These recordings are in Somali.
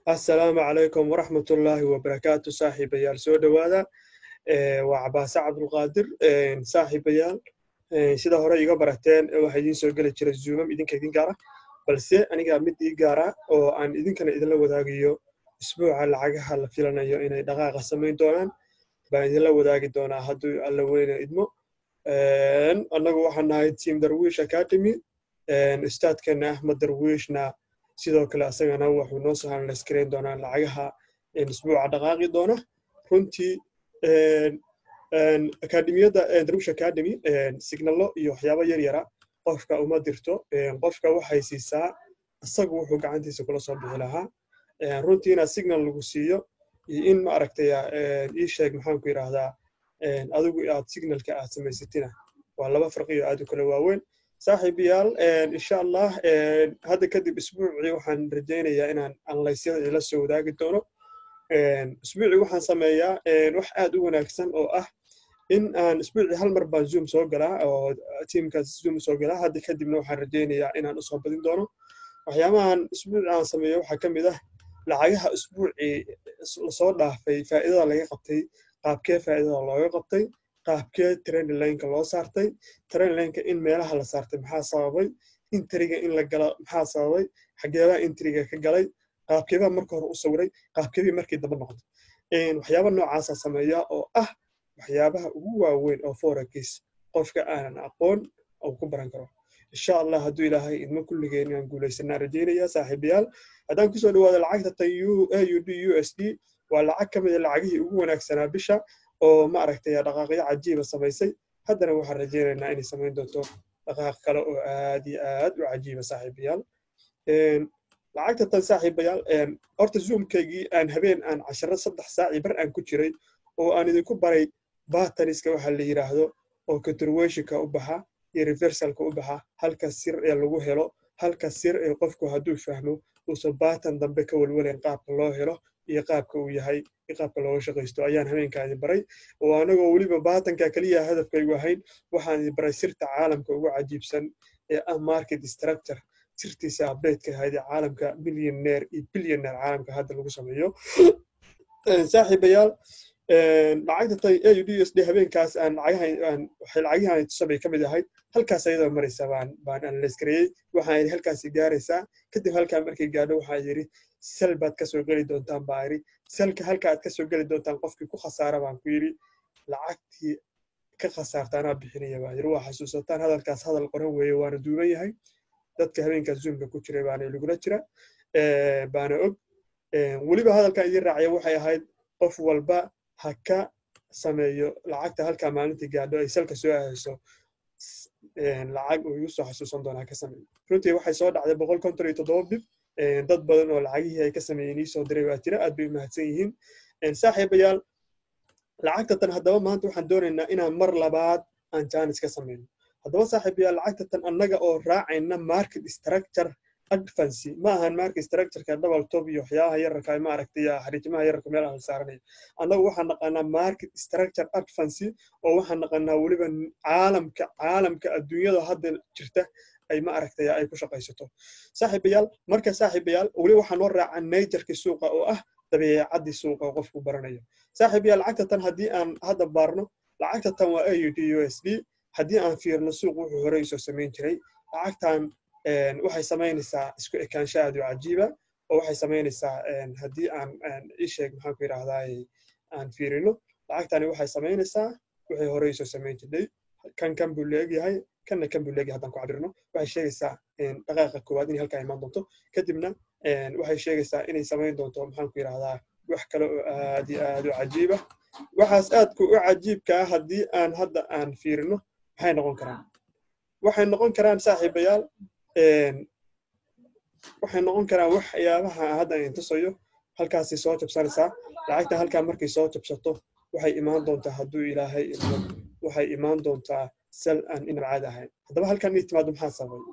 assalaamu calaykum waraxmatullaahi wabarakaatu saaxiibayaal soo dhowaada waa cabaase cabdulqaadir saaxiibayaal sida hore iga barateen waxaa idiin soo geli jira zuumam idinka idin gaara balse aniga mid ii gaara oo aan idinkana idinla wadaagayo isbuuca lacagaha la filanayo inay dhaqaaqa samayn doonaan baan idinla wadaagi doonaa hadduu alla weyna idmo annagu waxaan nahay team darwish academy ustaadkeena ahmed darwishna sidoo kale asagana wuxuu noo soo hanlaskarayn doonaa lacagaha isbuuca dhaqaaqi doona runtii akademiyadda darwish academy signalo iyo waxyaabo yar yara qofka uma dirto qofka waxay siisaa isagu wuxuu gacantiisa kula soo bixi lahaa runtii inaad signal lagu siiyo iyo in ma aragtaya ii sheeg maxaanku yidhaahdaa adigu aad signalka aad samaysatina waa laba farqiyo aad u kala waaweyn saaxiibayaal insha allah hadda kadib isbuucii waxaan rajaynayaa inaan anlaysyada ila soo wadaagi doono isbuucii waxaan sameeyaa wax aad u wanaagsan oo ah in aan isbuucii hal mar baan zoom soo galaa oo tiimkaas zoom soo galaa hadda kadibna waxaan rajaynayaa inaan usoo badin doono waxyaabahan isbuuci aan sameeyo waxaa ka mid ah lacagaha isbuucii lasoo dhaafay faa'iidada laga qabtay qaabkee faa'iidada looga qabtay qaabkee trendlineka loo saartay trendlineka in meelaha la saartay maxaa sababay intriga in la gala maxaa sababay xageebaa intriga ka galay qaabkeebaa marka hore u sawiray qaabkeebii markii damba noqday waxyaaba noocaasa sameeya oo ah waxyaabaha ugu waaweyn oo forex qofka aanan aqoon uu ku baran karo insha allah hadduu ilaahay idmo kulligeen inaan guulaysanaa rajaynaya saaxiibayaal haddaan kusoo dhawaado lacagta tan u d u s d waa lacag ka mid a lacagihii ugu wanaagsanaa bisha oo ma aragtay dhaqaaqyo cajiiba samaysay haddana waxaan rajaynaynaa inay samayn doonto dhaqaaq kale oo aad iyo aad u cajiiba saaxiibayaal lacagta tan saaxiibayaal horta zoomkaygii aan habeen aan casharo saddex saaci bar aan ku jiray oo aan idinku baray bataniska waxa la yidhaahdo oo contributionka u baxa iyo reversalka u baxa halka sir ee lagu helo halka sir ee qofku hadduu fahmo uusan batan dambe ka welwelayn qaabka loo helo iyo qaabka uu yahay iyo qaabka looga shaqaysto ayaan habeenkaadi baray oo anagoo weliba batanka keliya hadafkaygu ahayn waxaan idi baray sirta caalamka ugu cajiibsan ee ah market structure sirtiisa updateka ahayd ee caalamka millionaire iyo billionaire caalamka hadda lagu sameeyo saaxiibayaal lacagta tay a u d s d habeenkaas aan waxay lacagahan tusabay ka mid ahayd halkaas ayadoo maraysa baan baan analysgareeyey waxaan yidhi halkaasi gaaraysaa kadib halkaa markay gaadho waxaa yidhi sel baad kasoo geli doontaan baa yidhi selka halka aad kasoo geli doontaan qofkii ku khasaara baan ku yidhi lacagtii ka khasaarta anaa bixinaya baa yidhi waa xasuusataan hadalkaas hadal qoran weeye waana duuban yahay dadka habeenkaas zoomka ku jiray baana lagula jira baana og weliba hadalkan idin raacaya waxay ahayd qof walba ha ka sameeyo lacagta halkaa maalintii gaadho ay salka soo ahayso lacag uu igu soo xasuusan doonaa ka sameeyo runtii waxay soo dhacday boqol konton iyo toddoba bib dad badan oo lacagihii ay ka sameeyeen ii soo diray waa jira aad bay u mahadsan yihiin saaxiibayaal lacagta tan haddaba maanta waxaan doonaynaa inaan mar labaad aan jaanis ka sameyno haddaba saaxiibayaal lacagta tan annaga oo raacayna market structure advancy ma ahan market structureka double top iyo waxyaabaha yararka ma aragtay xariijimaha yararka meelaha la saaranaya annagu waxaan naqaanaa market structure advancy oo waxaan naqaanaa weliba caalamka caalamka adduunyada hadda jirta ay ma aragtay ay ku shaqaysato saaxiibayaal marka saaxiibayaal weli waxaan noo raacaa najarkii suuqa oo ah dabeecaddii suuqa oo qofku baranayo saaxiibayaal lacagta tan haddii aan hadda baarno lacagta tan waa a u d u s d haddii aan fiirno suuq wuxuu horey soo samayn jiray lacagtan waxay samaynaysaa isku ekaansho aad u cajiiba oo waxay samaynaysaa haddii aan isheeg maxaan ku yidhaahdaa aan fiirino lacagtani waxay samaynaysaa waxay horey soo samayn jirtay kan kan buu leegyahay kanna kan buu leegyahay haddaan ku cabirno waxay sheegaysaa dhaqaaqa koowaad inay halkaa imaan doonto kadibna waxay sheegaysaa inay samayn doonto maxaan ku yidhaahdaa wax kale oo aad iyo aad u cajiiba waxaas aadku u cajiibka ah haddii aan hadda aan fiirino maxay noqon karaan waxay noqon karaan saaxiibayaal waxay noqon karaan waxyaabaha hadda aan tusayo halkaasay soo jabsanaysaa lacagta halkaa markay soo jabsato waxay imaan doontaa hadduu ilaahay idmo waxay imaan doontaa sal aan inab caadi ahayn haddaba halkan inay timaado maxaa sababay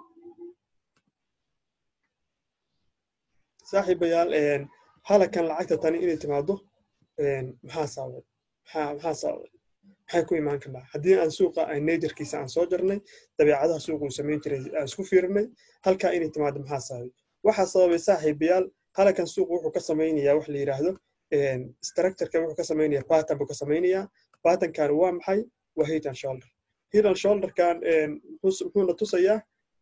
saaxiibayaal halakan lacagta tani inay timaado maxaa sababay maxaa sababay maxay ku imaan karnaa haddii aan suuqa aan najarkiisa aan soo jarnay dabeecadaha suuqa uu samayn jiray aan isku fiirinay halkaa inay timaado maxaa sababay waxaa sababay saaxiibayaal halkan suuqa wuxuu ka samaynayaa wax la yidhaahdo structureka wuxuu ka samaynayaa pattern buu ka samaynayaa patternkan waa maxay waa head and shoulder head and shoulderkan muxuuna tusayaa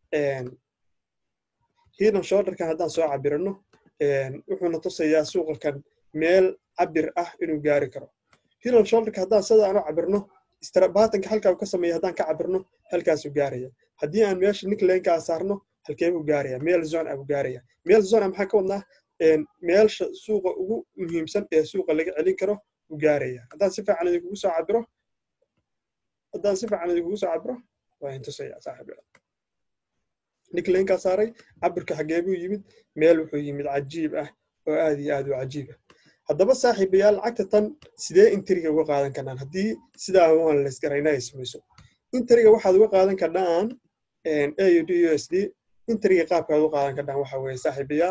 head and shoulderkan haddaan soo cabirano wuxuuna tusayaa suuqakan meel cabir ah inuu gaari karo head and shoulderka haddaan sidaan u cabirno baatanka halkaa uu ka sameeya haddaan ka cabirno halkaasuu gaaraya haddii aan meesha nicklankaa saarno halkee buu gaaraya meel zone ah buu gaaraya meel zone ah maxaa ka wadnaa meelsha suuqa ugu muhiimsan ee suuqa laga celin karo buu gaaraya haddaan si fiican idinkugu soo cabiro haddaan si fiican idinkugu soo cabiro waa intusaya saaxiib nicklankaa saaray cabirka xagee buu yimid meel wuxuu yimid cajiib ah oo aad iyo aad u cajiib ah haddaba saaxiibayaal lacagta tan sidee intriga uga qaadan karnaan haddii sidaa waan laysgarayna ay samayso intriga waxaad uga qaadan karnaan aud u s d intriga qaabkaad uga qaadan karnaan waxa weeye saaxiibayaal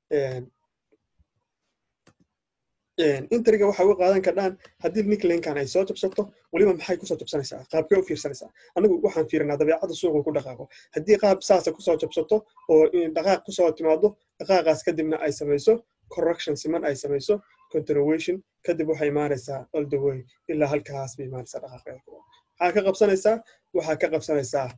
intriga waxaa uga qaadan karnaan haddii nicklankan ay soo jabsato weliba maxay kusoo jabsanaysaa qaabkee u fiirsanaysaa anagu waxaan fiirinaa dabeecadda suuqa ku dhaqaaqo haddii qaab saasa kusoo jabsato oo dhaqaaq kusoo timaado dhaqaaqaas kadibna ay samayso correction siman ay samayso continuation kadib waxay imaanaysaa all the way ilaa halkaas bay imaanaysaa dhaqaaqeeda maxaa ka qabsanaysaa waxaa ka qabsanaysaa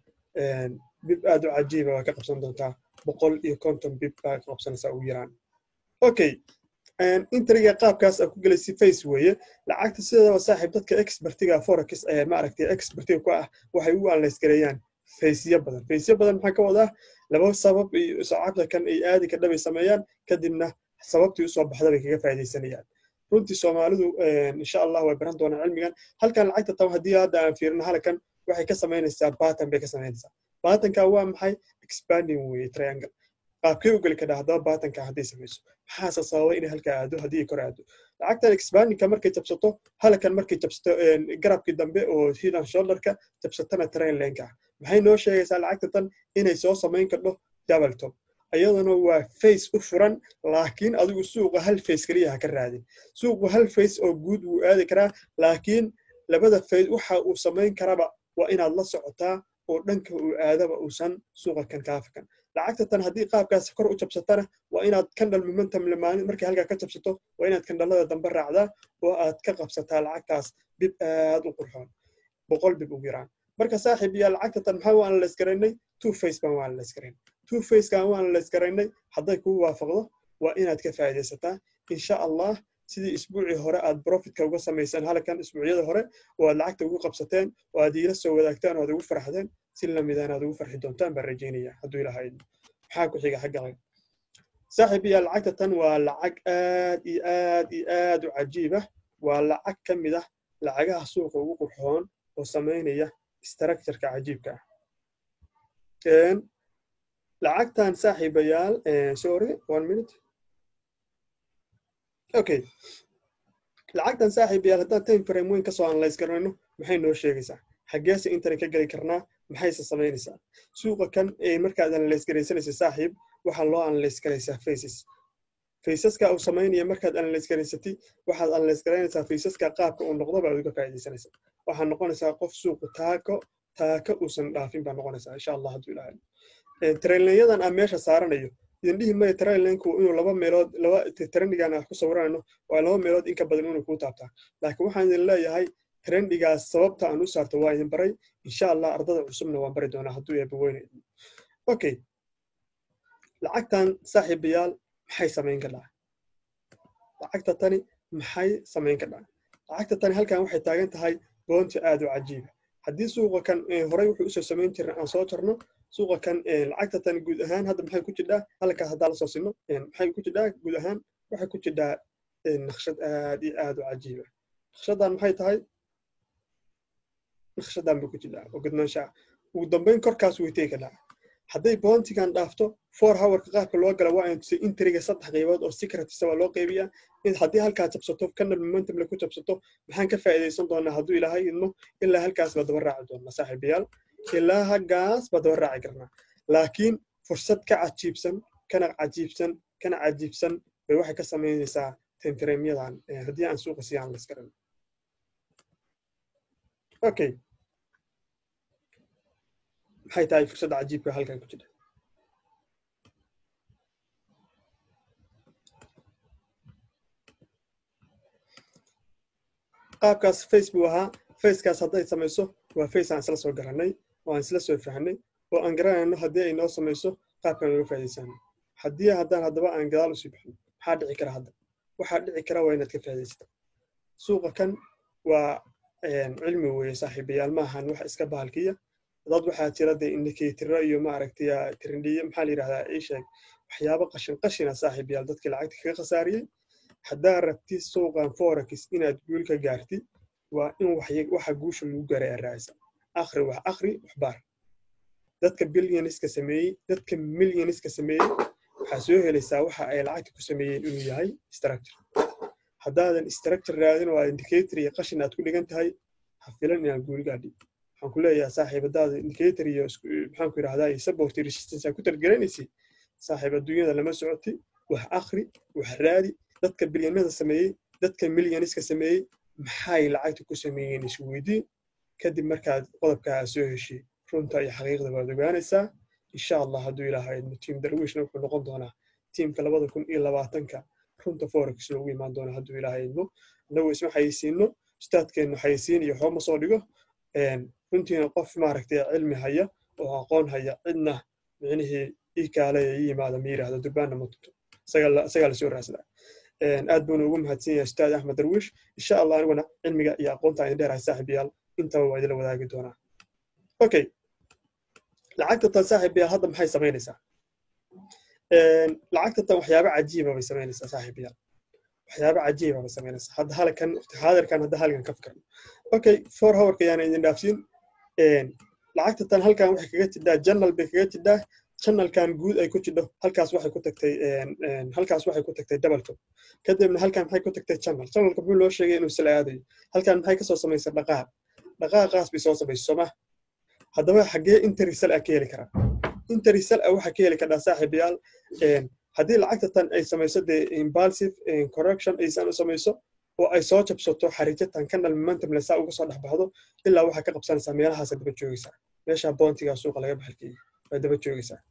bib aad u cajiiba waa ka qabsan doontaa boqol iyo konton bib baa ka qabsanaysaa ugu yaraan okay intriga qaabkaas aa ku gelaysa face weeye lacagta sideedaba saaxiib dadka expertiga forex ee maaragtay expertiga ku ah waxay u anlaysgareeyaan faysyo badan faysyo badan maxaa ka wadaa laba sabab iyo sacabta kan ay aadi ka dhabay sameeyaan kadibna sababtii usoo baxda bay kaga faaidaysanayaan runtii soomaalidu insha allah way baran doonaan cilmigan halkan lacagta tan haddii hadda aan fiirino halkan waxay ka samaynaysaa baatan bay ka samaynaysaa baatanka waa maxay expanding weye triangle qaabkee u geli kadhaa haddaba baatanka hadday samayso maxaase sababa inay halkaa aado haddii kor aado lacagtan expandingka markay jabsato halkan markay jabsato garabkii dambe oo hidan shoulderka jabsatana train lenka maxay noo sheegaysaa lacagta tan inay soo samayn kardho double top iyaduna waa face u furan laakiin adigu suuqa hal face keliya ha ka raadin suuqu hal face oo guud wuu aadi karaa laakiin labada face waxa uu samayn karaba waa inaad la socotaa oo dhanka uu aadaba uusan suuqa kan kaafakan lacagta tan haddii qaabkaas kor u jabsatana waa inaad kandhal momentum lamaanin markay halkaa ka jabsato waa inaad kandhalada dambe raacdaa oo aad ka qabsataa lacagtaas bib aad u qurxoon boqol bib ugu yaraan marka saaxiib yaa lacagta tan maxaa waan laysgaraynay two face baan waan laysgaraynay two facekan waan laysgaraynay hadday kuu waafaqdo waa inaad ka faa'iidaysataa insha allah sidii isbuucii hore aad profitka uga samaysaan halkan isbuucyada hore oo aad lacagta ugu qabsateen oo aad iila soo wadaagtaan oo aad ugu farxdeen si lamida inaad ugu farxi doontaan baan rajaynaya hadduu ilaha idmo maxaa ku xiga xagga laga saaxiib yaa lacagta tan waa lacag aad iyo aad iyo aad u cajiib ah waa lacag ka mid ah lacagaha suuqa ugu qurxoon oo samaynaya structureka cajiibka ah lacagtan saaxiibayaal sorry one minute okay lacagtan saaxiibayaal haddaan time frame weyn kasoo analyse garanayno maxay noo sheegaysaa xaggeese intana ka geli karnaa maxayse samaynaysaa suuqa kan markaad analyse garaysanaysa saaxiib waxaa loo analyse garaysaa faces faysaska uu samaynaya markaad analyse garaysatay waxaad analyse garaynaysaa faysaska qaabka uu noqdo baad uga faa'iidaysanaysaa waxaa noqonaysaa qof suuqa taako taaka uusan dhaafin baa noqonaysaa insha allah hadduu ilaahay trainlayadan aan meesha saaranayo idin dhihi maya trainlanku inuu laba meelood laba trendigan aan ku sawiranayo waa laba meelood in ka badan inuu kuu taabtaa laakiin waxaan idin leeyahay trendigaas sababta aan u saarto waa idin baray insha allah ardada cusubna waan bari doonaa hadduu eeba weyne okay lacagtan saaxiibayaal maxay samayn kadhaa lacagta tani maxay samayn kadhaa lacagta tani halkan waxay taagan tahay boonti aad u cajiiba haddii suuqa kan horey wuxuu usoo samayn jiray aan soo jarno suuqa kan lacagta tan guud ahaan hadda maxay ku jidhaa halkaas haddaa lasoo sino maxay ku jidhaa guud ahaan waxay ku jidhaa naqshad aad iyo aad u cajiiba naqshadan maxay tahay naqshadan bay ku jidhaa oo gudnaanshaa ugu dambeyn korkaas way tegi kadhaa hadday boontigan dhaafto four hourka qaabka loo gala waa intusay intriga saddex qaybood oo secretisa waa loo qaybiyaa in haddii halkaa jabsato kanal momentum laku jabsato maxaan ka faa'iidaysan doonaa hadduu ilaahay idmo ilaa halkaas baa daba raaci doonaa saaxiibayaal ilaa haggaas baa daba raaci karnaa laakiin fursad ka cajiibsan kana cajiibsan kana cajiibsan bay waxay ka samaynaysaa timfremyadan haddii aan suuqa siyaan laskaran okay maxay tahay fursadda cajiibka halkan ku jira qaabkaas face buu ahaa facekaas hadday samayso waa face aan isla soo garanay oo aan isla soo fahnay oo aan garanayno haddii ay noo samayso qaabkaan uga faa'iidaysano haddii haddaan haddaba aan gadaal usii bixin maxaa dhici kara hadda waxaa dhici kara waa inaad ka faa'iidaysata suuqa kan waa cilmi weeye saaxiibayaal maahan wax iska bahalkiya dad waxaa jira dee indicatoro iyo maaragtay trendhiye maxaa la yidhahdaa ii sheeg waxyaabo qashin qashina saaxiibayaal dadkii lacagta kaga khasaariyey haddaa rabti suuqan forex inaad guul ka gaarti waa in waxa guusha lagu gaaray aad raacisa akhri wax akhri wax baar dadka billioniska sameeyey dadka millioniska sameeyey waxaa soo helaysaa waxa ay lacagta ku sameeyeen inuu yahay structure haddaadan structure raadin oo indicator iyo qashin aad ku dhigan tahay ha filan inaad guul gaadhi waxaan ku leeyahay saaxiib haddaada indicator iyo maxaan ku yidhahdaa iyo support resistance aad ku targelanaysi saaxiib adduunyada lama socoti wax akhri wax raadi dadka bilyanada sameeyey dadka milyaniska sameeyey maxay lacagta ku sameeyeen isweydiin kadib markaad qodobkaa soo heshay runta iyo xaqiiqda waad ogaanaysaa insha allah hadduu ilaaha idmo tiim darwiishna wuxuu noqon doonaa tiimka labada kun iyo labaatanka runta forex loogu imaan doona hadduu ilaaha idmo annagu isma xayeysiino ustaadkeennu xayeysiin iyo xooma soo dhigo runtiina qof maaragtay cilmi haya oo aqoon haya cidna micnihii ii kaale ii yimaada ma yidhaahdo durbaanna ma tunto isagaa lasoo raasdaa aad buuna ugu mahadsan yahay ustaad axmed darwiish insha allah aniguna cilmiga iyo aqoonta idin dheerahay saaxiibayaal intaba waa idinla wadaagi doonaa okay lacagta tan saaxiibayaal hadda maxay samaynaysaa lacagta tan waxyaabo cajiiba bay samaynaysaa saaxiibayaal waxyaabo cajiiba bay samaynaysaa hadda halkan xaadirkan hadda halkan ka fikirno okay four hourka yaana idin dhaafsiin lacagta tan halkan waxay kaga jidhaa journal bay kaga jidhaa channelkan guud ay ku jidho halkaas waxay ku tagtay halkaas waxay ku tagtay double kadibna halkan maxay ku tagtay channel channelka muxuu loo sheegay inuu sila aadayo halkan maxay kasoo samaysay dhaqaaq dhaqaaqaas bay soo samaysay sooma haddaba xaggee interisal ah ka heli karaa interisal ah waxaa ka heli karaa saaxiibayaal haddii lacagta tan ay samayso dee impulsive correction aysan u samayso oo ay soo jabsato xariijatan kanal momentum lesa uga soo dhex baxdo ilaa waxaa ka qabsanaysaa meelahaasa daba joogaysaa meesha boontiga suuqa laga baxalkeeyey waa daba joogaysaa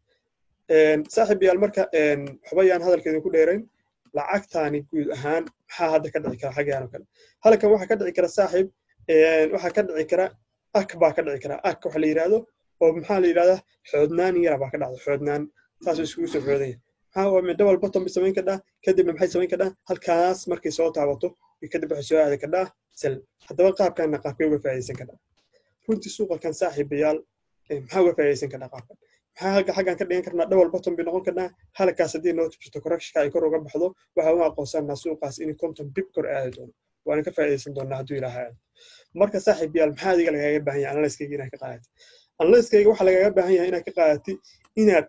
saaxiib yaal marka waxba yaan hadalka idinku dheerayn lacagtaani guud ahaan maxaa hadda ka dhici kara xaggaan oo kale halkan waxaa ka dhici kara saaxiib waxaa ka dhici kara ak baa ka dhici kara ak waxa la yidhaahdo oo maxaa la yidhahdaa xoodnaan yara baa ka dhacda xoodnaan saasoo iskugu soo xoodanya maxaa waa midho walba ton bay samayn kadhaa kadibna maxay samayn kadhaa halkaas markay soo taabato kadib waxay soo aadi kadhaa sel haddaba qaabkanna qaabkay uga faa'iidaysan kadhaa runtii suuqa kan saaxiibayaal maxaa uga faa'iidaysan kadhaa qaabkan maxaa halka xaggan ka dhigan karnaa dhowal bottom bay noqon karnaa halkaas haddii noo tubsato correctionka ay kor uga baxdo waxaa u aqoonsanaa suuqaas in konton bib kor aadi doono waana ka faa'iidaysan doonaa hadduu ilaaha aado marka saaxiib yaal maxaa adiga lagaaga baahan yahay analyskayga inaad ka qaadati analyskayga waxaa lagaaga baahan yahay inaad ka qaadati inaad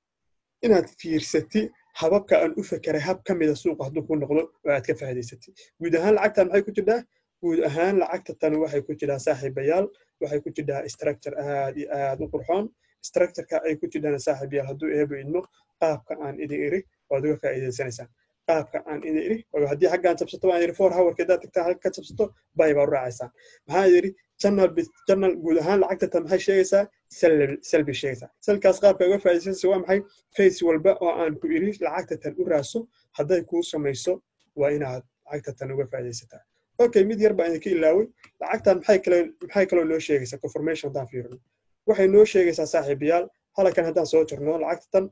inaad fiirsati hababka aan u fekeray hab ka mida suuqa hadduu ku noqdo oo aad ka faa'iidaysatay guud ahaan lacagtan maxay ku jirtaa guud ahaan lacagta tan waxay ku jirtaa saaxiibayaal waxay ku jirtaa structure aad iyo aad u qurxoon structureka ay ku jirtaan saaxiibayaal hadduu eebo idmo qaabka aan idin iri waad uga faa'iidaysanaysaan qaabka aan idin iri haddii xaggaan jabsato waan iri four hourka haddaad tagtaa halka ka jabsato bay baa u raacaysaan maxaa yidhi journal journal guud ahaan lacagta tan maxay sheegaysaa sel bay sheegaysaa selkaas qaabka uga faa'iidaysanaysa waa maxay face walba oo aan ku iri lacagta tan u raaso hadday kuu samayso waa inaad lacagta tan uga faa'iidaysataa okay mid yar baan idinka ilaaway lacagtan maxay kale maxay kaloo noo sheegaysaa confirmation haddaan fiirino waxay noo sheegaysaa saaxiibayaal halkan haddaan soo jirno lacagta tan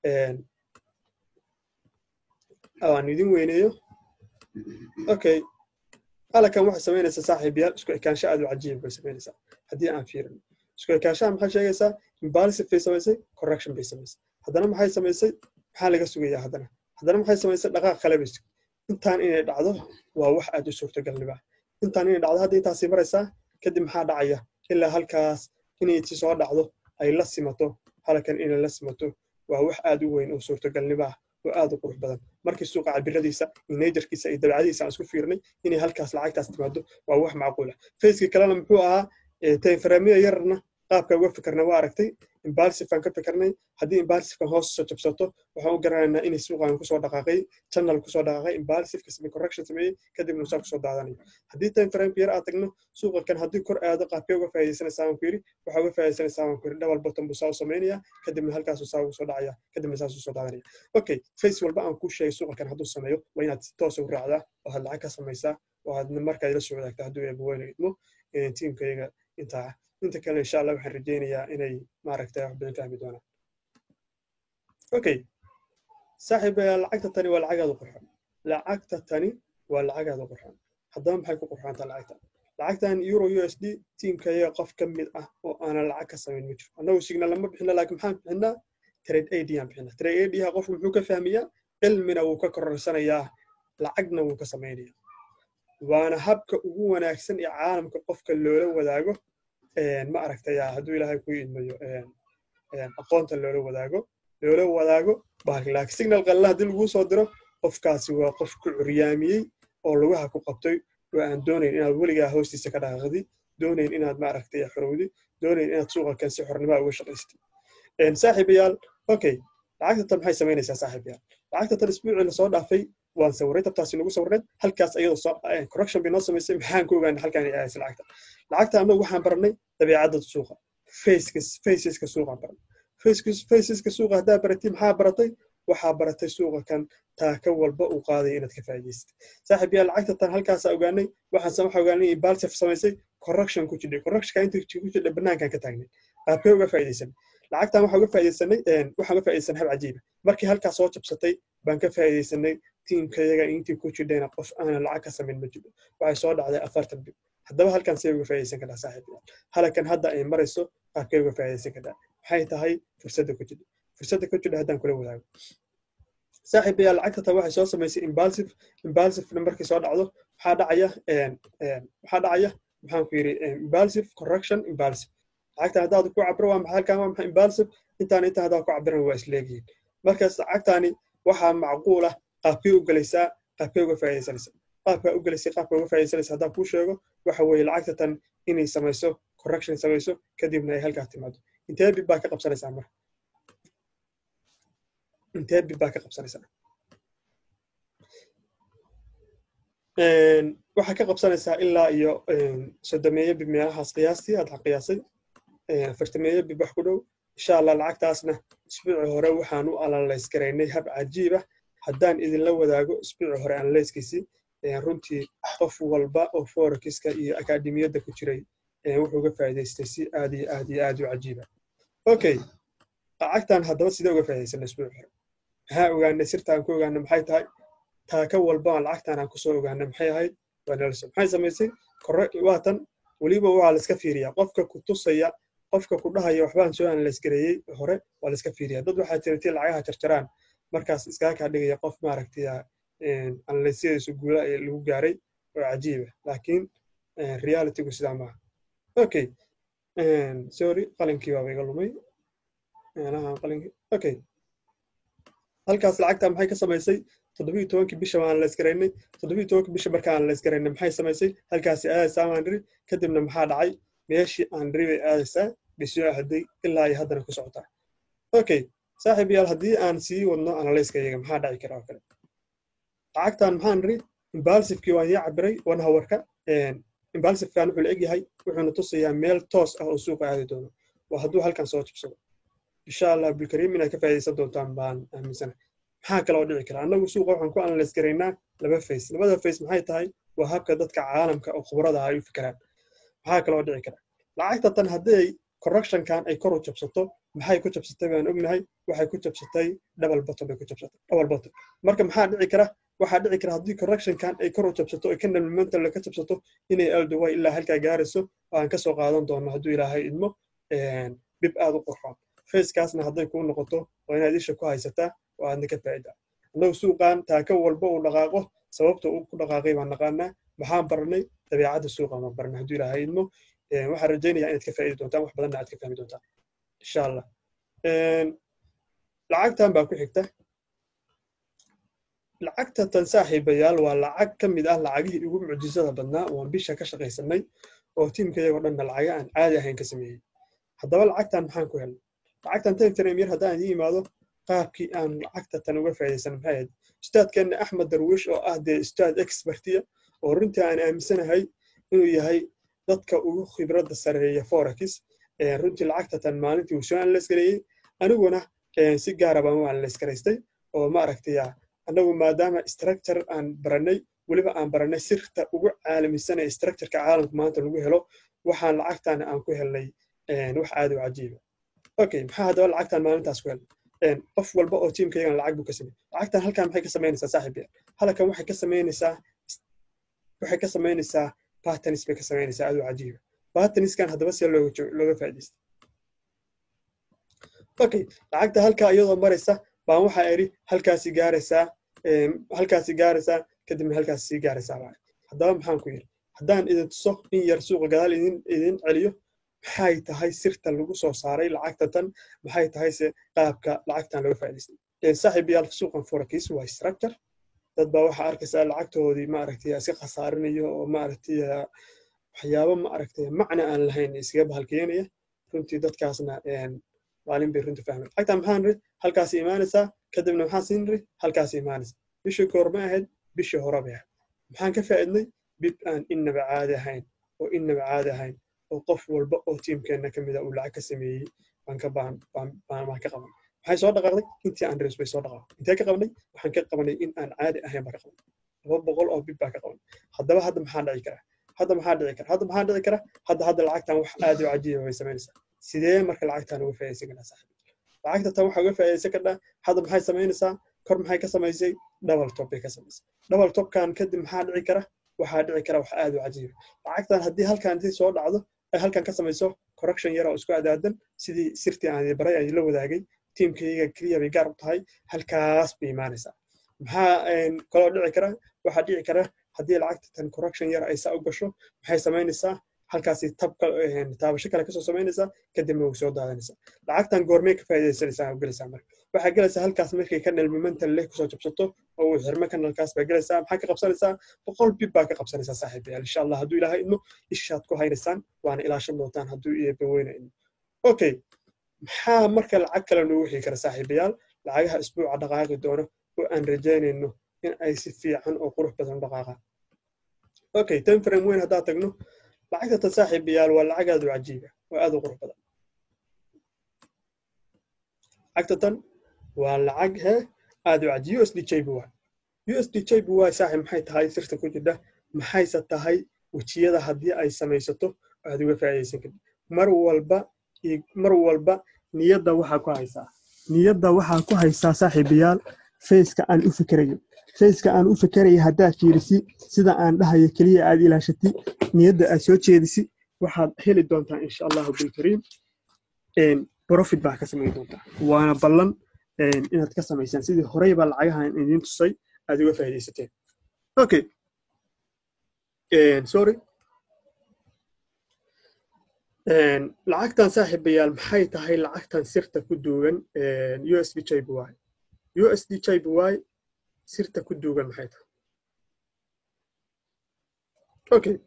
aan idin weyneeyo okay halkan waxay samaynaysaa saaxiibayaal isku ekaansho aad u cajiib bay samaynaysaa haddii aan fiirino isku ekaanshaha maxay sheegaysaa imbalsive bay samaysay correction bay samaysay haddana maxay samaysay maxaa laga sugayaa haddana haddana maxay samaysay dhaqaaq kale bay sugay intaan inay dhacdo waa wax aad u suurtagalnibaa intaan inay dhacdo hadda intaasii maraysaa kadib maxaa dhacaya ilaa halkaas inay si soo dhacdo ay la simato halkan inay la simato waa wax aad u weyn oo suurtagalnibaa oo aad u qurux badan markii suuqa cabiradiisa iyo najarkiisa iyo dabcadiisa aan isku fiirnay inay halkaas lacagtaas timaado waa wax macquul ah facekii kalena muxuu ahaa tainframiya yarna qaabka uga fikirna waa aragtay imbalsifaan ka fikirnay haddii imbalsifkan hoos soo jabsato waxaan u garanaynaa inay suuqan kusoo dhaqaaqay channel kusoo dhaqaaqay imbalsifka samey correction sameeyey kadibna usaa kusoo daadanayo haddii time frameka yar aad tagno suuqa kan haddii kor aado qaabkee uga faa'iidaysanaysaa waan ku yidhi waxaa uga faa'iidaysanaysaa waan ku yidhi double bottom buu saa u samaynaya kadibna halkaasuu saa ugu soo dhacaya kadibna saasuu soo daadanaya okay face walba aan kuu sheegay suuqa kan hadduu sameeyo waa inaad si toosa u raacdaa oo had lacag ka samaysaa waadna markaa ila soo wadaagta hadduu eebaweyne idmo tiimkayaga intaa inta kale insha allah waxaan rajaynayaa inay maaragtay wax badan fahmi doonaan okay saaxiib lacagta tani waa lacagaada qurxon lacagta tani waa lacagaada qurxon haddaba maxay ku qurxoontaa lacagta lacagtan euro u s d tiimkayaga qof ka mid ah oo aanan lacag ka samayn ma jiro annagu signal lama bixina laakiin maxaan bixinaa trade ad aan bixina trade adha qofku muxuu ka fahmayaa cilmina wuu ka kororsanayaa lacagna wuu ka samaynaya waana habka ugu wanaagsan ee caalamka qofka loola wadaago ma aragtaya hadduu ilaahay ku idmayo aqoonta loola wadaago loola wadaago laakiin signal qalala haddii laguu soo diro qofkaasi waa qof ku curyaamiyey oo lugaha ku qabtay oo aan doonayn inaad weligaa hoostiisa ka dhaqaaqdi doonayn inaad ma aragtay xorowdi doonayn inaad suuqa kan si xornimaa uga shaqaystid saaxiibayaal okay lacagta tan maxay samaynaysaa saaxiibayaal lacagta tan isbuucii lasoo dhaafay waan sawiray tabtaasi nagu sawirneed halkaas ayadoo correction bay noo samaysay maxaan ku ogaanay halkaan ay ahaysa lacagta lacagta annagu waxaan baranay dabeecadda suuqa faceska suuqaan baranay faceska suuqa haddaa baratay maxaa baratay waxaa baratay suuqa kan taaka walba uu qaaday inaad ka faa'iidaysatay saaxiib yaa lacagta tan halkaasa ogaanay waxaan waxa ogaanay in balsef samaysay correction ku jidhay correctionka inta ku jidhay banaankan ka taagnay qaabkee uga faa'iidaysanay lacagtan waxaan uga faa'iidaysanay waxaan uga faa'iidaysanay hab cajiiba markii halkaas soo jabsatay baan ka faa'iidaysanay tiimkayaga intii ku jidhayna qof aanan lacag ka samayn ma jiro waxay soo dhacday afartan bil haddaba halkan see uga faa'iidaysan kartaa saaxiib halakan hadda ay marayso qaabkee uga faa'iidaysan kartaa maxay tahay fursadda ku jidha fursadda ku jidha haddaan kula wadaago saaxiib ayaa lacagta ta waxay soo samaysay imbalsive imbalsivena markay soo dhacdo maxaa dhacaya maxaa dhacaya maxaan ku yidhi imbalsive correction imbalsive lacagtan haddaad ku cabiro waa maxay halkan waa maxay imbalsive intaan intaan haddaad ku cabiran waa isleegihiin markaas lacagtani waxaa macquul ah qaabkee u gelaysaa qaabkee uga faa'iidaysanaysa qaabkaa u gelaysay qaabka uga faa'iidaysanaysa haddaan kuu sheego waxa weeye lacagta tan inay samayso correction samayso kadibna ay halkaa timaado intee bib baa ka qabsanaysaa marka intee bib baa ka qabsanaysaa waxaa ka qabsanaysaa ilaa iyo soddomeeyo bib meelahaas qiyaastii aad qiyaasay afartameeyo bib wax ku dhow insha allah lacagtaasna isbuuci hore waxaan u alalaysgaraynay hab cajiiba haddaan idinla wadaago isbuuci hore analyskiisii runtii qof walba oo forexiska iyo akademiyadda ku jiray wuxuu uga faa'iidaystay si aad iyo aad iyo aad u cajiiba okay lacagtan haddaba sidee uga faa'iidaysanay isbuuci hore maxaa ogaanay sirtaan ku ogaanay maxay tahay taaka walba lacagtan aan kusoo ogaanay maxay ahayd waa nelson maxay samaysay waatan weliba waa la iska fiiriyaa qofka ku tusaya qofka ku dhahaya waxbaan soo analaysgareeyey hore waa la iska fiiriyaa dad waxaa jirtay lacagaha jarjaraan markaas iskaga kaa dhigaya qof maaragtay analysyadiisu guula lagu gaaray oo cajiiba laakiin realitygu sidaa maaha okay sorry qalinkii baaba iga lumay qalinkii okay halkaas lacagta maxay ka samaysay toddobiyo tobankii bisha baan la isgaraynay toddobiyo tobankii bisha markaan la isgaraynay maxay samaysay halkaasi aadaysaa baan dhiri kadibna maxaa dhacay meeshii aan dhiri bay aadaysaa bisoo hadday ilaa iyo haddana ku socotaa okay saaxiib yaal haddii aan sii wadno analyska iyaga maxaa dhaci kara oo kale lacagtan maxaan dhiri imbalsivekii waan ii cabiray one hourka imbalsivkan wuxuu la egyahay wuxuuna tusayaa meel toos ah oo suuqa aadi doono waa hadduu halkan soo jibsado insha allah abdulkariim inaad ka faa'iidaysan doontaan baan aaminsana maxaa kaloo dhici kara annagu suuqa waxaan ku analyse garaynaa laba face labada face maxay tahay waa habka dadka caalamka oo khibrada ay u fikiraan maxaa kaloo dhici kara lacagta tan haddii correctionkan ay kor u jabsato maxay ku jabsatay baan ognahay waxay ku jabsatay double bottom bay ku jabsatay double bottom marka maxaa dhici kara waxaa dhici kara haddii correctionkan ay kor u jabsato ay candle momentum ka jabsato inay alduway ilaa halkaa gaarayso oo aan kasoo qaadan doono hadduu ilaahay idmo bib aad u qurxoon facekaasna hadday kuu noqoto waa inaad isha ku haysataa oo aadna ka faa'idaa annagu suuqan taaka walba uu dhaqaaqo sababta uu ku dhaqaaqay baan naqaanaa maxaan baranay dabeecadda suuqan baan baranay hadduu ilaahay idmo waxaan rajaynayaa inaad ka faa'idi doontaan wax badanna aad ka fahmi doontaan insha allah lacagtan baa ku xigta lacagta tan saaxiibayaal waa lacag ka mid ah lacagihii ugu mucjisada badnaa ooan bisha ka shaqaysanay oo tiimkayagoo dhanna lacaga aan caadi ahayn ka sameeyey haddaba lacagtan maxaan ku helnay lacagtan taytram yar haddaan idiin imaado qaabkii aan lacagta tan uga faa'iidaysan maxay ahayd ustaadkeenna axmed darwiish oo ah dee ustaad expertiya oo runtii aan aaminsanahay inuu yahay dadka ugu khibradda sareeya forex runtii lacagta tan maalintii uu soo analaysgareeyey aniguna si gaara baan u analaysgaraystay oo ma aragtaya annagu maadaama structure aan baranay weliba aan baranay sirta ugu caalamisan ee structureka caalamka maanta lagu helo waxaan lacagtan aan ku helnay wax aad u cajiiba okay maxaa haddaba lacagtan maalintaas ku helnay qof walba oo tiimkaygana lacag buu ka samey lacagtan halkan maxay ka samaynaysaa saaxiib yaal halkan waxay ka samaynaysaa waxay ka samaynaysaa patterns bay ka samaynaysaa aad u cajiiba patternskan haddaba see looga looga faa'iidaysta okay lacagta halkaa iyadoo maraysa baan waxaa idhi halkaasi gaaraysaa halkaasi gaaraysaa kadibna halkaasi sii gaaraysaa baa haddaba maxaan ku yidhi haddaan idin tuso in yar suuqa gadaal idin idin celiyo maxay tahay sirta lagu soo saaray lacagta tan maxay tahay se qaabka lacagtan looga faa'idaystay saaxiib yaal suuqan forex waa structure dad baa waxaa arkaysaa lacagtoodii maaragtay iska khasaarinayo oo maaragtay waxyaabo maaragtay macna aan lahayn iskaga bahalkeenaya runtii dadkaasna maalin bay runtii fahmay lacagtan maxaan ri halkaasi imaanaysaa kadibna maxaan siin ri halkaasi imaanaysaa bishii koor ma ahayd bishii hore bay ahayd maxaan ka faa'iidnay bib aan innaba caadi ahayn oo innaba caadi ahayn oo qof walba oo tiimkeenna ka mida uu lacag ka sameeyey baan ka baan baan baan ka qaban maxay soo dhaqaaqday intii aan rees bay soo dhaqaaqday intee ka qabanay waxaan ka qabanay in aan caadi ahayn baan ka qabanay laba boqol oo bib baan ka qabanay haddaba hadda maxaa dhici kara hadda maxaa dhici kara hadda maxaa dhici kara hadda hadda lacagtan wax aad u cajiiba bay samaynaysaa sidee marka lacagtan uga faa'iidaysan karnaa saaxiib lacagta tan waxaa uga faa'iidaysan karnaa hadda maxay samaynaysaa kor maxay ka samaysay double top bay ka samaysay double topkan kadib maxaa dhici kara waxaa dhici kara wax aad u cajiiba lacagtan haddii halkan intii soo dhacdo ay halkan ka samayso correction yar oo isku adaadan sidii sirtii aan baray ay la wadaagay tiimkayga keliya bay gaar u tahay halkaas bay imaanaysaa maxaa kaloo dhici kara waxaa dhici kara haddii lacagta tan correction yar ay saa u gasho maxay samaynaysaa halkaasi taabasho kale kasoo samaynaysaa kadibna way soo daadanaysaa lacagtan goormee ka faa'iidaysanaysaa oo gelaysaa marka waxaa gelaysaa halkaas markay ka nalmimantan leh kusoo jabsato oo uu xirmo kanalkaas baa gelaysaa maxaa ka qabsanaysaa boqol bib baa ka qabsanaysaa saaxiibayaal insha allah hadduu ilaahay idmo ishaad ku haynaysaan waana ilaashan doontaan hadduu eebba weyna idmo okay maxaa marka lacag kale noogu xigi kara saaxiibayaal lacagaha isbuuca dhaqaaqi doono oo aan rajaynayno in ay si fiican oo qurux badan u dhaqaaqaan okay time frame weyn haddaa tagno lacagta tan saaxiibayaal waa lacag aad u cajiiba oo aad u qurux badan lacagta tan waa lacag he aad u cajiib usd jb y usd jb y saaxiib maxay tahay sirta ku jirta maxayse tahay wejiyada haddii ay samaysato aad uga faa'iidaysan kartid mar walba mar walba niyadda waxaa ku haysaa niyadda waxaa ku haysaa saaxiibayaal faceka aan u fikerayo faceka aan u fikeraya haddaad fiirisi sida aan dhahayo keliya aad ilaashati niyadda aad soo jeedisi waxaad heli doontaa insha allahu bilkariim profit baa ka samayn doontaa waana ballan inaad ka samaysaan sidii horeyba lacagahan idiin tusay aad uga faa'iidaysateen okay sorry lacagtan saaxiibayaal maxay tahay lacagtan sirta ku duugan usd jb y usd jb y sirta ku duugan maxay tahay okay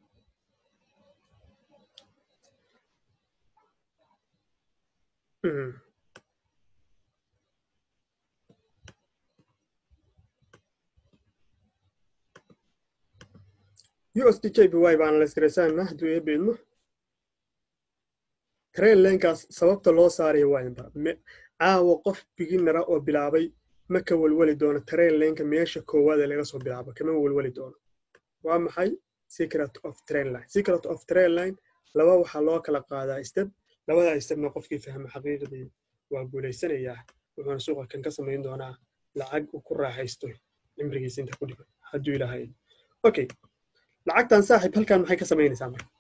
usd jb y baan la istiraysaana hadduu eebba idmo train lenkaas sababta loo saaraya waa in bara caawa qof biginara oo bilaabay ma ka welweli doono train lenka meesha koowaad ee laga soo bilaabo kama welweli doono waa maxay secret of train line secret of train line laba waxaa loo kala qaadaa step labada stepna qofkii fahma xaqiiqdii waa guulaysanayaa wuxuuna suuqa kan ka samayn doonaa lacag uu ku raaxaysto cimrigiisa inta ku dhiman hadduu ilaahay okay lacagtan saaxiib halkan maxay ka samaynaysaa marka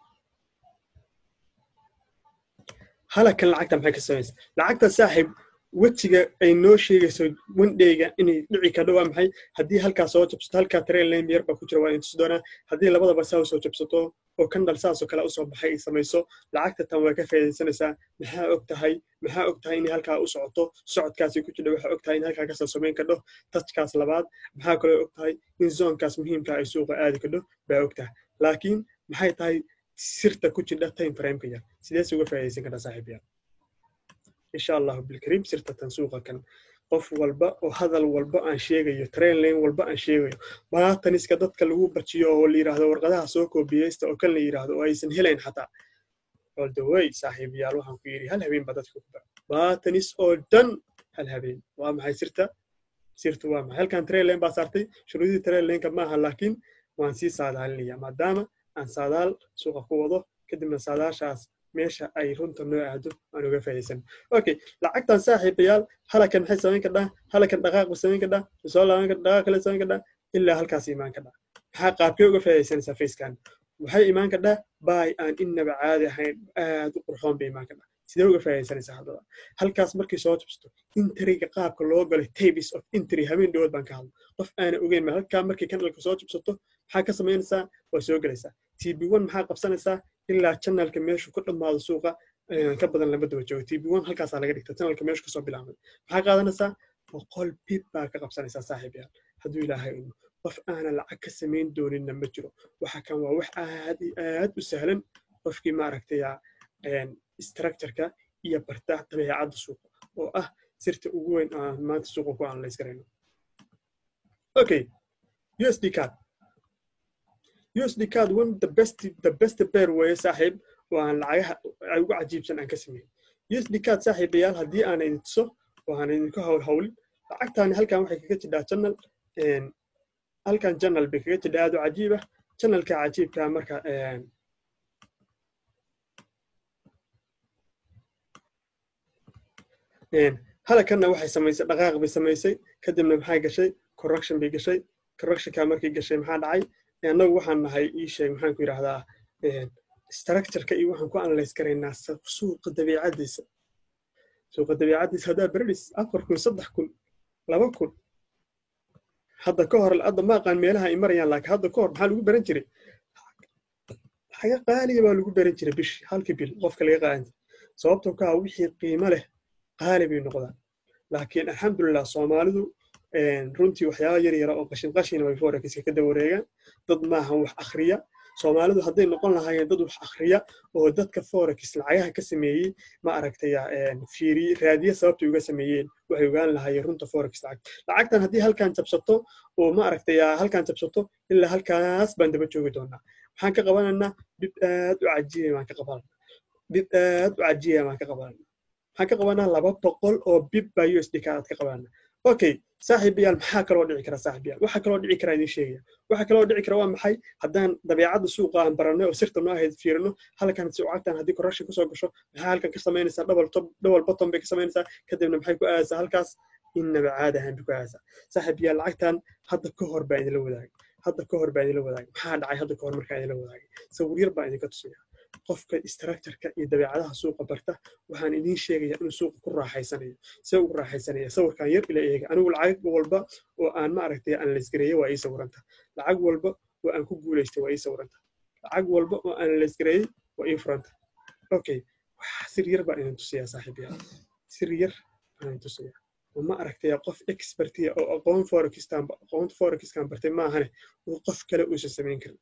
halakan lacagta maxay ka samaynaysaa lacagta saaxiib wejiga ay noo sheegayso wendheyga inay dhici kadho waa maxay haddii halkaa soo jabsato halkaa train lane yar baa ku jira waa intusi doonaa haddii labadaba saa usoo jabsato oo kandhal saasoo kale usoo baxay ay samayso lacagta tan waa ka faa'iidaysanaysaa maxaa og tahay maxaa og tahay inay halkaa u socoto socodkaasi ku jira waxaa og tahay in halkaa kasoo samayn kadho tajkaas labaad maxaa kaloo og tahay in zoonkaas muhiimka ay suuqa aadi kadho baa og tahay laakiin maxay tahay sirta ku jidha time frameka yar sidees uga faa'iidaysan kartaa saaxiibayaal insha allahu bilkariim sirta tan suuqa kan qof walba oo hadal walba aan sheegayo train lane walba aan sheegayo baataniska dadka lagu barjiyo oo la yidhaahdo warqadaha soo koobiyeysta oo kan la yidhaahdo oo aysan helayn xataa oldaway saaxiibayaal waxaan ku yidhi hal habeen baa dadka ku bara baatanis oo dhan hal habeen waa maxay sirta sirtu waa maxay halkan train lane baa saartay shuruudii train laneka maaha laakiin waan sii saadaalinaya maadaama aan saadaal suuqa ku wado kadibna saadaashaas meesha ay runta noo aado aan uga faa'iidaysan okay lacagtan saaxiibayaal halakan maxay samayn kadhaa halakan dhaqaaq ba samayn kadhaa soo laaban kadhaa dhaqaaq kale samayn kadhaa ilaa halkaas imaan kadhaa maxaa qaabkee uga faa'iidaysanaysaa facekan waxay imaan kadhaa baay aan innaba caadi ahayn aad u qurxoon bay imaan kadhaa sidee uga faa'iidaysanaysaa haddaba halkaas markii soo tubsto intriga qaabka loo galay tables of intry habeen dhawood baan ka hadlo qof aana ogeyn ma halkaa markii kanalka soo tubsato maxaa ka samaynaysaa waa soo gelaysaa tb one maxaa qabsanaysaa ilaa channelka meeshu ku dhammaado suuqa ka badan lama daba joogo tb one halkaasaa laga dhigta channelka meeshu kasoo bilaabmay maxaa qaadanaysaa boqol bib baa ka qabsanaysaa saaxiib yaal hadduu ilaahay imo qof aana lacag ka samayn dooninna ma jiro waxa kan waa wax aad iyo aad u sahlan qofkii maaragtay structureka iyo barta dabeecadda suuqa oo ah sirta ugu weyn aan maanta suuqa ku analyse garayno okay usd card usd card one the best the best pair weeye saaxiib oo aan lacagaha ugu cajiibsan aan ka sameeyey usd card saaxiibayaal haddii aan idin tuso oo aan idinku hawl hawlin lacagtaani halkan waxay kaga jidhaa channel halkan channel bay kaga jidhaa aad u cajiib ah channelka cajiibka marka halakanna waxay samaysay dhaqaaq bay samaysay kadibna maxay gashay correction bay gashay correctionka markay gashay maxaa dhacay annagu waxaan nahay ii sheeg maxaan ku yidhaahdaa structureka iyo waxaan ku analyse garaynaa suuqa dabiicadiisa suuqa dabiicadiisa haddaa beredis afar kun saddex kun laba kun hadda ka hor hadda ma aqaan meelaha ay marayaan laakiin hadda ka hor maxaa lagu baran jiray xaga qaaliya baa lagu baran jiray bish halkii bil qofka laga qaadan jiray sababtoo ka ah wixii qiimo leh qaali bay noqdaan laakiin alxamdulilah soomaalidu runtii waxyaaba yar yara oo qashin qashina way forexiska ka dawareegaan dad maaha wax akhriya soomaalidu hadday noqon lahaayeen dad wax akhriya oo dadka forex lacagaha ka sameeyey ma aragtaya fiiriye raadiye sababtay uga sameeyeen waxay ogaan lahaayeen runta forex lacag lacagtan haddii halkan jabsato oo ma aragtaya halkan jabsato ilaa halkaas baan daba joogi doonaa maxaan ka qabanaynaa bib aad u cajiiba baan ka qabanana bib aad u cajiiba baan ka qabanana maxaan ka qabanaa laba boqol oo bib baa usd kaad ka qabanana okay saaxiibayaal maxaa kaloo dhici kara saaxiibayaal waxaa kaloo dhici kara idin sheegaya waxaa kaloo dhici kara waa maxay haddaan dabeecadda suuqa aan baranay oo sirta noo ahayd fiirino halkan suucagtan haddii correction kasoo gasho maxaa halkan ka samaynaysaa double top double bottom bay ka samaynaysaa kadibna maxay ku aadaysaa halkaas innaba caadi ahaan bay ku aadaysaa saaxiibayaal lacagtan hadda ka hor baa idinla wadaagay hadda ka hor baa idinla wadaagay maxaa dhacay hadda ka hor markaa idinla wadaagay sawir yar baa idinka tusaya qofka structureka iyo dabeecadaha suuqa barta waxaan idiin sheegaya inuu suuqa ku raaxaysanayo see ugu raaxaysanaya sawirkan yar ila eega anigu lacag walba oo aan ma aragtay aan laysgareeye waa ii sawiranta lacag walba oo aan ku guulaystay waa ii sawiranta lacag walba oo aan laysgareeyey waa ii furanta okay sir yar baan idin tusiyaa saaxiibayaal sir yar baan idin tusiyaa oo ma aragtaya qof expertiya oo aqoon forexkan aqoonta forexkan bartay maahane oo qof kale uusan samayn karin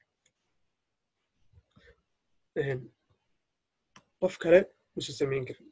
qof kale uusan samayn karin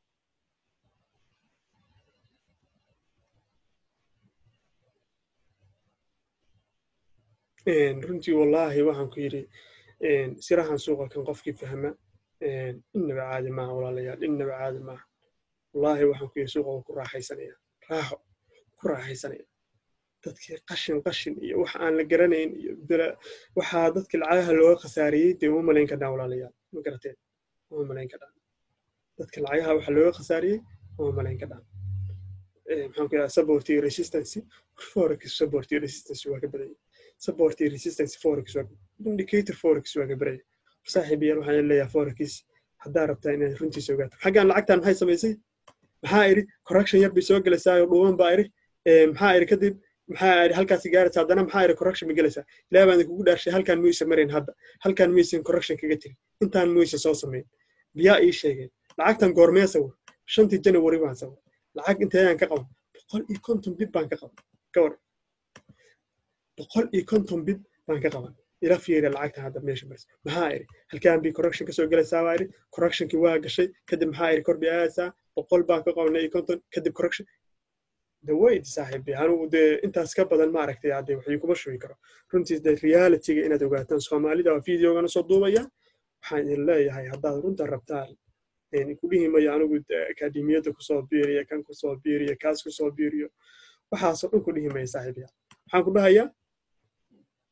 runtii wallaahi waxaan ku yidhi sirahan suuqa kan qofkii fahma innaba caadi maaha walaalayaal innaba caadi maaha wallaahi waxaan ku yidhi suuqa waa ku raaxaysanaya raaxo ku raaxaysanaya dadkii qashin qashin iyo wax aan la garanayn iyo waxaa dadkii lacagaha looga khasaariyey dee uma malayn karnaa walaalayaal ma garateen uma malayn karnaa dadka lacagaha waxa looga khasaariyey uma malayn karnaa maxaan ku yidhaha support iyo resistance forex support iyo resistance waa ka badanya support iyo resistance forex waa indicator forex waa ka badanya saaxiibayaal waxaan leeyahay forex haddaa rabtaa inaad runtiisa ogaato xaggan lacagtan maxay samaysay maxaa idhi correction yar bay soo gelaysaa oo dhuuban baa idhi maxaa idhi kadib maxaa idhi halkaasi gaaraysa haddana maxaa idhi correction ma gelaysaa ilaa baan kugu dhaarshay halkan muysa marayn hadda halkan muysan correction kaga jirin intaan muysa soo samayn biyaa ii sheegeen lacagtan goormee sawir shantii janawari baan sawir lacag inteedaan ka qaban boqol iyo konton bib baan ka qaban gawar boqol iyo konton bib baan ka qaban ila fiiriya lacagtan hadda meesha maris maxaa idhi halkaan bii correction kasoo gelaysaa baa idhi correctionkii waa gashay kadib maxaa idhi kor bii aadaysaa boqol baan ka qabanay iyo konton kadib correction dawayd saaxiibi anugu dee intaas ka badan ma aragtay haddee waxii kuma shubi karo runtii dee realityga inaad ogaataan soomaalida waa videogana soo duubaya waxaan idin leeyahay haddaad runta rabtaan ku dhihi mayo anigu akademiyadda kusoo biiriya kan kusoo biiriya kaas kusoo biiriyo waxaasoo dhan ku dhihi maya saaxiibiya waxaan ku dhahayaa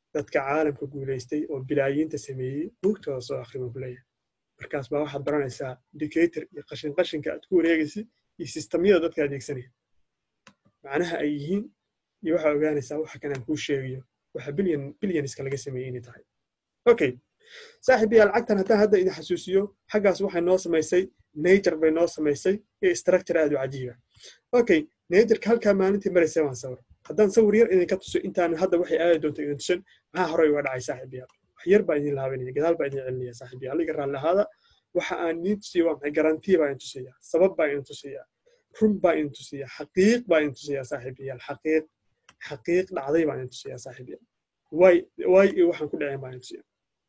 dadka caalamka guulaystay oo bilaayiinta sameeyey buugtooda soo akhriba ku leeyahay markaas baa waxaad baranaysaa indicator iyo qashin qashinka aad ku wareegaysid iyo sistamyada dadka adeegsanaya macnaha ay yihiin iyo waxaa ogaanaysaa waxa kan aan kuu sheegayo waxa bilyan bilyanska laga sameeyey inay tahay okay saaxiib yaa lacagtan haddaan hadda idin xasuusiyo xaggaas waxay noo samaysay nature bay noo samaysay iyo structure aad u cajiiba okay natureka halkaa maalintii maraysay waan sawir haddaan sawir yar idinka tuso intaan hadda waxay aadi doonto idin tusan maxaa horey uga dhacay saaxiib yaa wax yar baa idin laabanaya gadaal baa idin celinaya saaxiib yaa aliga raalli ahaada waxa aan idin tusiya waa maxay garantii baa idin tusaya sabab baa idin tusaya run baa idin tusaya xaqiiq baa idin tusaya saaxiib yaal xaqiiq xaqiiq dhacday baa idin tusaya saaxiib yaal waay waay iyo waxaan ku dhaceen baa idin tusaya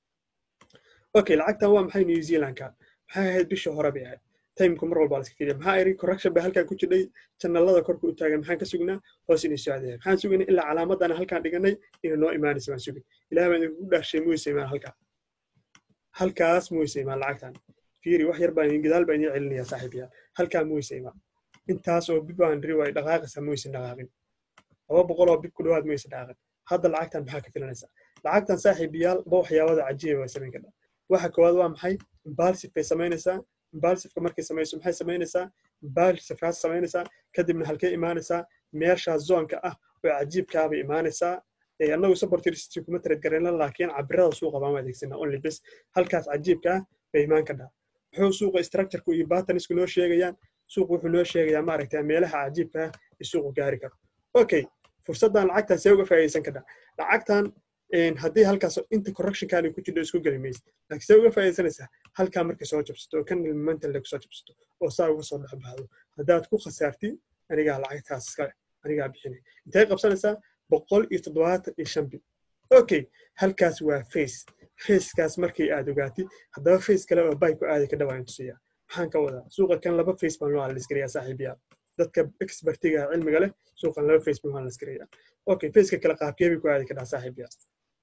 okay lacagtan waa maxay new zealandka maxay ahayd bishii hore bay ahayd timeka mar walba la iska keliya maxaa iri correction baa halkan ku jidhay janalada korka u taagan maxaan ka sugnaa hoos inay socdeen maxaan sugnay ilaa calaamadana halkaan dhiganay inay noo imaanaysa baan sugay ilaah baan idinku dhaashay muysa imaan halkaa halkaas muysa imaan lacagtan fiiri wax yar baan gadaal baan idin celinaya saaxiibayaal halkaa muysa imaan intaas oo bib baan ri way dhaqaaqaysa muysa dhaqaaqin laba boqol oo bib ku dhawaad muysa dhaqaaqin hadda lacagtan maxaa ka filanaysaa lacagtan saaxiibayaal ba waxyaabada cajiiba way samayn kartaa waxa koowaad waa maxay imbalsive bay samaynaysaa imbalsiveka markay samayso maxay samaynaysaa imbalsivekaas samaynaysaa kadibna halkay imaanaysaa meeshaa zoonka ah oo cajiibkaabay imaanaysaa annagu supportiristy kuma trade garayna laakiin cabirada suuqa baan adeegsanaa only bes halkaas cajiibka ah bay imaan kadhaa muxuu suuqa structureka iyo batanisku noo sheegayaan suuqu wuxuu noo sheegayaa maaragtaa meelaha cajiibka ah ee suuqu gaari karo okay fursaddan lacagtan see uga faa'iidaysan kadhaa lacagtan haddii halkaas inta correctionkaani ku jirto isku geli maysa laakiin see uga faa'iidaysanaysaa halkaa markay soo jabsato oo kan momental ku soo jabsato oo saa uga soo dhex baxdo haddaad ku khasaartid anigaa lacagtaas iskale anigaa bixinay intay qabsanaysaa boqol iyo toddobaatan iyo shan bil okay halkaas waa face facekaas markay aad ogaatid haddaba face kale oo bay ku aadi ka dhawaan tusiyaa maxaan ka wadaa suuqa kan laba face baan loo analiskariyaa saaxiibayaal dadka expertiga cilmiga leh suuqan laba face baan analiskariyaa okay faceka kale qaabkee bay ku aadi kadhaa saaxiibayaal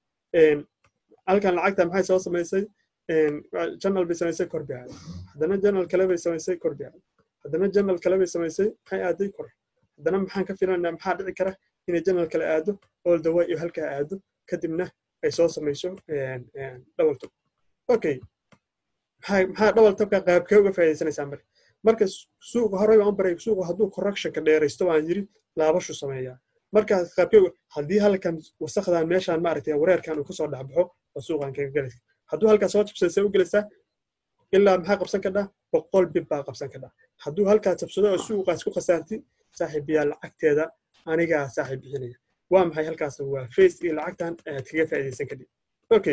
halkan lacagta maxay soo samaysay janal bay samaysay kor bay aaday haddana janal kale bay samaysay kor bay aaday haddana janal kale bay samaysay maxay aaday kor haddana maxaan ka filanaa maxaa dhici kara inay janal kale aado all the way iyo halkaa aado kadibna ay soo samayso double top okay maxaa maxaa double topka qaabkee uga faa'iidaysanaysaa marka marka suuqa horey baan baray suuqa hadduu correctionka dheeraysto waan yiri laabashu sameeyaa markaas qaabkee haddii halkan wasakdan meeshaan maaragtay wareerkan uu kasoo dhexbaxo oo suuqan kaga gelaysa hadduu halkaas soo jabsada see u gelaysaa ilaa maxaa qabsan kadhaa boqol bib baa qabsan kadhaa hadduu halkaas jabsado oo suuqaas ku khasaarti saaxiibiyaa lacagteeda anigaa saaxiib bixinaya waa maxay halkaas waa face iyo lacagtan aad kaga faa'iidaysan kadib okay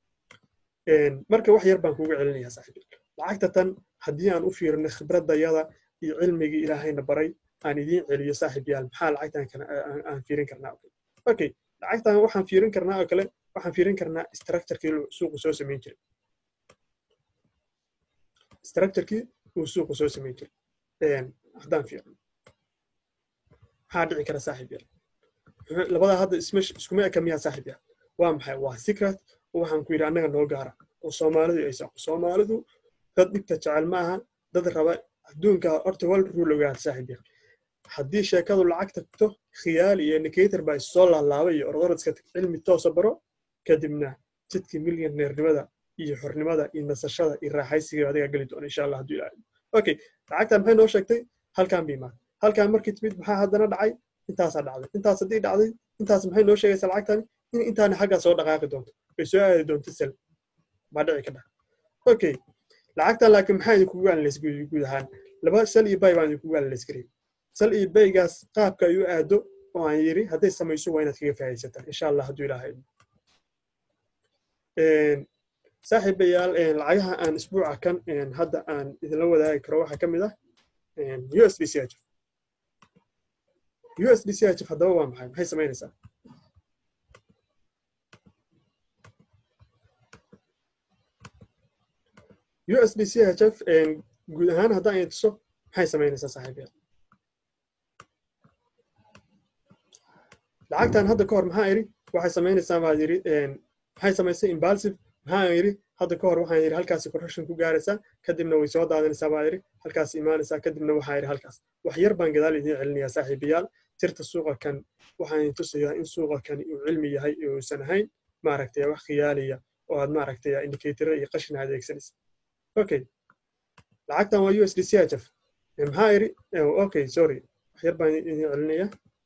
marka wax yar baan kugu celinayaa saaxiib lacagta tan haddii aan u fiirino khibradayada iyo cilmigii ilaahayna baray aan idiin celiyo saaxiib yaal maxaa lacagtan aan fiirin karnaa okay lacagtan waxaan fiirin karnaa oo kale waxaan fiirin karnaa structurekii suuqu soo samayn jiray structurekii uu suuqu soo samayn jiray haddaan fiirino maxaa dhici kara saaxiib yaal labadaa hadda iskuma eka miyaa saaxiib yaal waa maxay waa secret waxaan ku yidhi annaga noo gaara oo soomaalidu ay saaqo soomaalidu dad dhibta jecel ma aha dad raba adduunka horta wal rule ogaada saaxiib yaal haddii sheekadu lacag tagto khiyaali iyo indicator baa issoo laalaabay iyo ordoradska cilmi toosa baro kadibna jidkii milyaneernimada iyo xornimada iyo nasashada iyo raaxaysiga adigaa geli doona insha allah hadduu ilaahay okay lacagtan maxay noo sheegtay halkaan bay imaan halkaan markii timid maxaa haddana dhacay intaasaa dhacday intaas haddii dhacday intaas maxay noo sheegaysaa lacagtani in intaani xaggaa soo dhaqaaqi doonto ay soo aadi doonto sel baa dhici ka dha okay lacagtan laakiin maxaa idinkugu analays guud ahaan laba sel iyo bay baan idinkugu analays kariyay sal iyo baygaas qaabka ay u aado oo aan yiri hadday samayso waa inaad kaga faa'iidaysataan insha allah hadduu ilaahay saaxiibayaal lacagaha aan isbuuca kan hadda aan idinla wadaagi karo waxaa ka mid ah usd chf usd chf haddaba waa maxay maxay samaynaysaa usd chf guud ahaan haddaan idin tuso maxay samaynaysaa saaxiibayaal lacagtan hadda ka hor maxaa yidhi waxay samaynaysaa baa yidhi maxay samaysay imbalsive maxaa yidhi hadda ka hor waxaan yidhi halkaasi correction ku gaaraysaa kadibna way soo daadanaysaa baa yidhi halkaas imaanaysaa kadibna waxaa yidhi halkaas wax yar baan gadaal idiin celinayaa saaxiibayaal tirta suuqa kan waxaan tusayaa in suuqa kan uu cilmi yahay uusan ahayn maaragtay wax khiyaaliya oo aad maaragtay indicatoro iyo qashin adeegsanaysa okay lacagtan waa u s d c h f maxaa iri okay sorry wax yar baan idin celinaya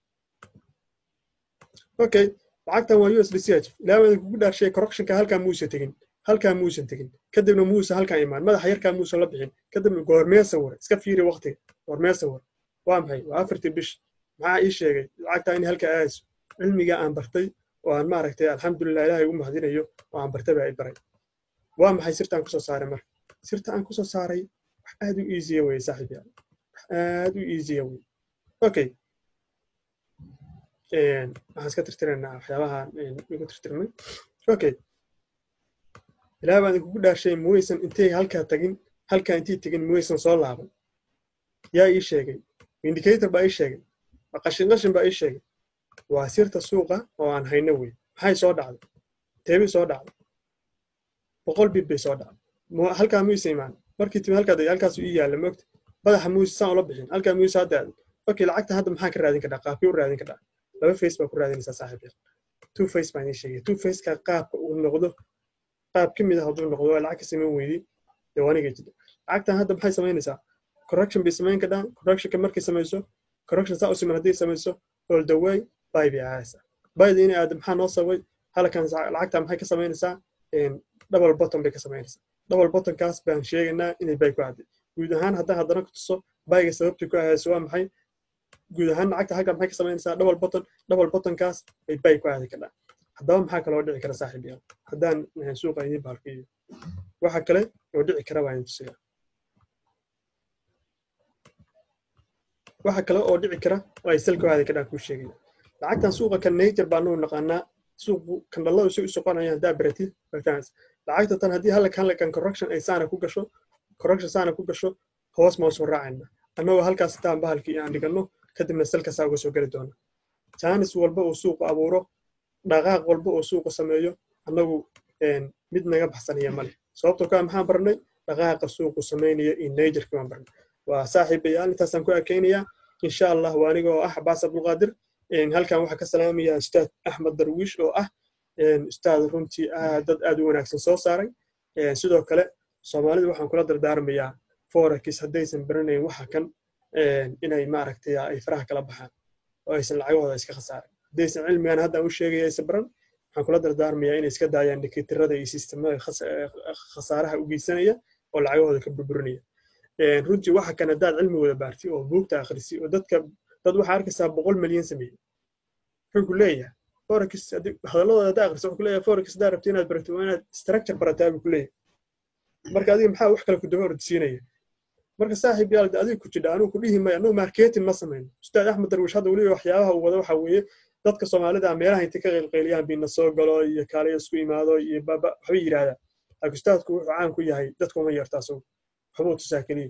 okay lacagtan waa u s d c h ilaa baan kugu dhaarshay correctionka halkaa muusa tegin halkaa muusan tegin kadibna muusa halkaa imaan madaxa yarkaa muusan la bixin kadibna goormee sawir iska fiiri waqtiga goormee sawir waa maxay waa afartii bish maxaa ii sheegay lacagtaa in halkaa aadayso cilmiga aan bartay oo aan maaragtay alxamdulilah ilaahay ugu mahadinayo oo aan bartay baa i baray waa maxay sirta aan kusoo saaray marka sirta aan kusoo saaray wax aad u easya weye saaxiib yaal wax aad u easya weye okay waxaan iska tirtiraynaa waxyaabahan igu tirtirmay okay ilaa baan kugu dhaarshay muwaysan intay halkaa tagin halkaa intay tegin muwaysan soo laaban yaa ii sheegay indicator baa ii sheegay qashin qashin baa ii sheegay waa sirta suuqa oo aan hayno wey maxay soo dhacday teebay soo dhacday boqol bib bay soo dhacday halkaa muysa imaan markii timi halkaa degay halkaasu ii yaalla moogta madaxa muysa saan ula bixin halkaa muysa hadda aaday okay lacagta hadda maxaa ka raadin kadhaa qaabkii u raadin kadhaa laba face baa ku raadinaysaa saaxiib yar two face baan ii sheegay two faceka qaabka uu noqdo qaab ka mid ah hadduu noqdo waa lacag ka samayn weydii dee waaniga jida lacagtan hadda maxay samaynaysaa correction bay samayn kadhaa correctionka markay samayso correction saa u siman hadday samayso all the way bay bay aadaysaa bayda inay aada maxaa noo sabay halkan lacagta maxay ka samaynaysaa double bottom bay ka samaynaysaa double bottomkaas baan sheegaynaa inay bay ku aaday guud ahaan haddaan haddana ku tuso bayga sababtii ku aadayso waa maxay guud ahaan lacagta halkan maxay ka samaynaysaa double bottom double bottomkaas bay bay ku aadi kadhaa haddaba maxaa kaloo dhici kara saaxiib yaal haddaan suuqa idiin baalkiyo waxa kale oo dhici kara waa idin tusiyaa waxa kale oo dhici kara oo ay salka aadi kadhaa kuu sheegaya lacagtan suuqa kan nature baa nuu naqaanaa suuqu kandhalladu si u soconaya haddaa baratid bartaans lacagta tan haddii halkan halkan correction ay saana ku gasho correction saana ku gasho hoos ma soo raacayna annagoo halkaas sitaan bahalkii aan dhiganno kadibna salka saa uga soo geli doona jaanis walba uu suuqu abuuro dhaqaaq walba oo suuqa sameeyo annagu mid naga baxsanaya male sababtoo kaa maxaan barnay dhaqaaqa suuqu samaynaya iyo najerka baan barnay waa saaxiibayaal intaasaan ku ekeynayaa insha allah waa aniga oo ah cabaas abdulqaadir halkan waxaa ka salaamaya ustaad axmed darwiish oo ah ustaad runtii dad aad u wanaagsan soo saaray sidoo kale soomaalida waxaan kula dardaarmayaa forex haddaysan baranayn waxa kan inay maaragtay ay faraha kala baxaan oo aysan lacagahooda iska khasaarin haddaysan cilmigan hadda u sheegaya aysan baran waxaan kula dardaarmayaa inay iska daayaan indikatorada iyo sistemada khasaaraha u geysanaya oo lacagahooda ka burburinaya runtii waxa kan haddaad cilmigooda baarti oo buugta akhrisi oo dadka dad waxaa arkaysaa boqol milyan sameeyey wuxuu ku leeyahay forex hadalladooda haddaa akhriso wuxuu ku leeyahay forex haddaa rabto inaad barato waa inaad structure barataa buu ku leeyahay marka adiga maxaa wax kale ku daba ordisiinaya marka saaxiib yaal adiga ku jidha anuu ku dhihi maya anuu marketing ma samayno ustaad axmed darwish hadda weliba waxyaabaha uu wada waxa weeye dadka soomaalida meelaha intay ka qeylqeyliyaan biina soo galo iyo kaaliyo isku imaado iyo baba waxbay yidhahdaan laakiin ustaadku wuxuu caan ku yahay dadku uma yeerto asagu waxbuu tusaa keliya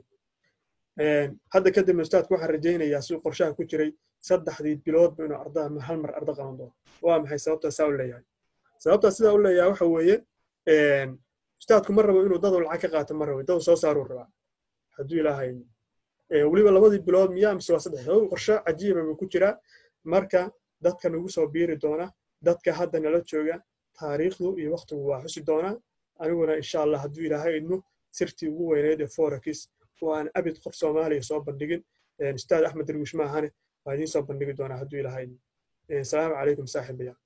hadda kadibna ustaadku waxaan rajaynayaa siduu qorshaha ku jiray saddexdii biloodba inuu ardaa hal mar arda qaban doono waa maxay sababtaa saa u leeyahay sababtaa sidaa u leeyahay waxa weeye ustaadku ma rabo inuu dadu lacag ka qaato ma rabo dadu soo saaruu rabaa hadduu ilaahay weliba labadii bilood miyaa mise waa saddex qorshe cajiiba buu ku jiraa marka dadka nagu soo biiri doona dadka hadda nala jooga taariikhdu iyo waktigu waa xusi doonaa aniguna insha allah hadduu ilaahay idmo sirtii ugu weyneyd ee forex oo aan abid qof soomaaliya soo bandhigin ustaad axmed darwiish maahane waa idiin soo bandhigi doonaa hadduu ilaahay idmo asalaamu calaykum saaxiibaya